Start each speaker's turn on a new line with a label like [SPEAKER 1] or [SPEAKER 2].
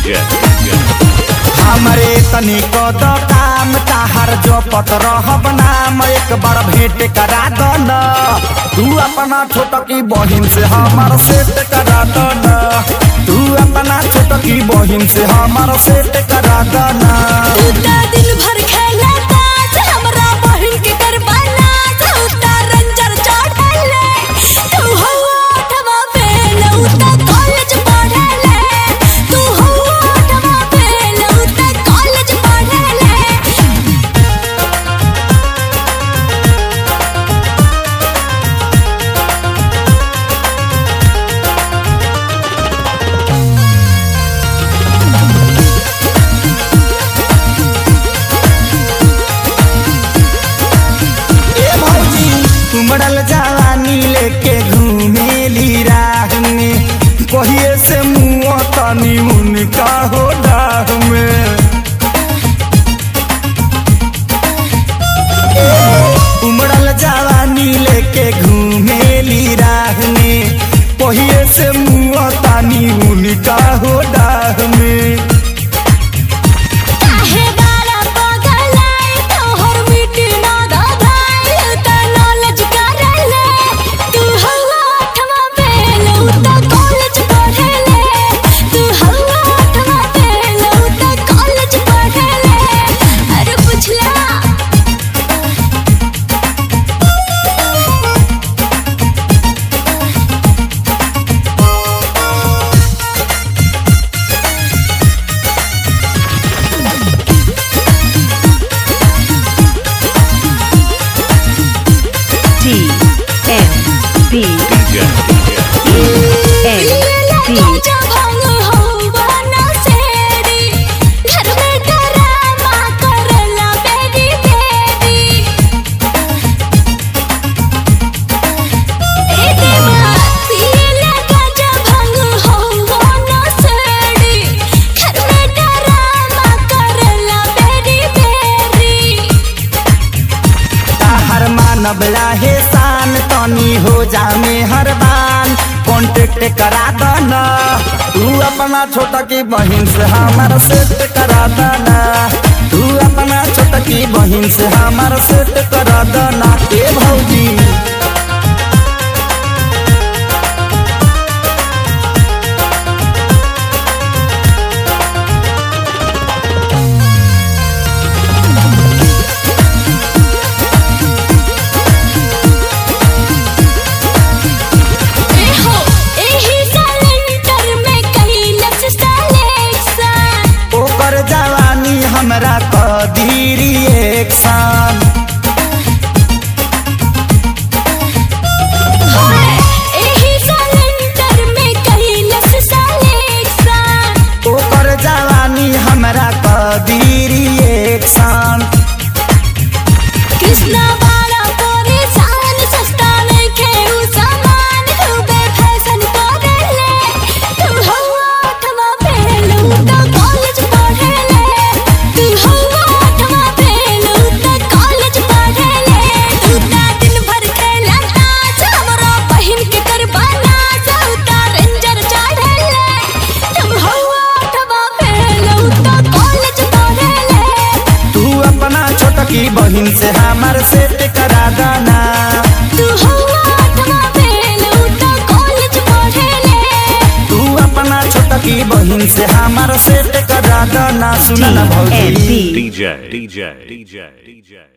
[SPEAKER 1] DJ.
[SPEAKER 2] हमरे तनिक द काम ताहर जो पत रहब नाम एक बार भेंट करा दो न तू अपना छोटकी बहिन से हमार सेट करा दो न तू अपना छोटकी बहिन से हमार सेट करा दो न
[SPEAKER 3] उता दिन भर खेला ताश हमरा बहिन के करवाना उता रंजर चढ़ले तू हवा अठवा फेल उता कॉलेज पढ़ले तू हवा अठवा फेल उता कॉलेज पढ़ले
[SPEAKER 2] ए भौजी उमड़ल जवानी लेके घूमेली राह में कहिए से मुँह तनी उनका हो डाह में उमड़ल जवानी लेके घूमेली राह में कहिए से मुँह तानी उनका हो डाह में
[SPEAKER 3] काहे बारा पगलाई तोहर मिट्टी ना दबाई उता नॉलेज करले तू हवा अठवा फेल उता कॉलेज पढ़ले तू हवा अठवा फेल उता कॉलेज पढ़ले अरे पुछला
[SPEAKER 4] T N B
[SPEAKER 1] DJ.
[SPEAKER 4] N
[SPEAKER 3] लीला
[SPEAKER 4] B
[SPEAKER 3] काजा भंग होवा ना सेड़ी घर में डरामा करला बेरी बेरी ए देवा लीला काजा भंग होवा ना सेड़ी घर में डरामा करला बेरी बेरी
[SPEAKER 2] ताहर मानव लाहे शान तनी हो जामे हर बान कॉन्टेक्ट करा दन तू अपना छोटा की बहिन से हमार सेट करा दन तू अपना छोटा की बहिन से हमार सेट करा दन ए भौजी
[SPEAKER 3] एहो एही सिलेंडर में कैलस सिलेक्शन
[SPEAKER 2] ओकर जवानी हमरा कदीरी एक शान
[SPEAKER 3] होए एही सिलेंडर में कैलस सिलेक्शन
[SPEAKER 2] ओकर जवानी हमरा कदीरी एक शान
[SPEAKER 3] कृष्णा वाला परेशान सस्ता नइखे उ सामान खूबे फैशन करेले तू हवा अठवा फेल उता कॉलेज पढ़ेले तू हवा अठवा फेल उता कॉलेज पढ़ेले उता दिन भर खेला ताश हमरा बहिन के करवाना उता रेंजर चढ़ेले तू हवा अठवा फेल उता कॉलेज पढ़ेले
[SPEAKER 2] तू अपना छोटकी बहिन से हमार सेट करा दना
[SPEAKER 3] तू हवा अठवा फेल उता कॉलेज पढ़ेले
[SPEAKER 2] तू अपना छोटकी बहिन से हमार सेट करा दना सुन
[SPEAKER 4] T
[SPEAKER 2] ना
[SPEAKER 4] N
[SPEAKER 2] भौजी
[SPEAKER 4] B
[SPEAKER 1] DJ. DJ. DJ. DJ.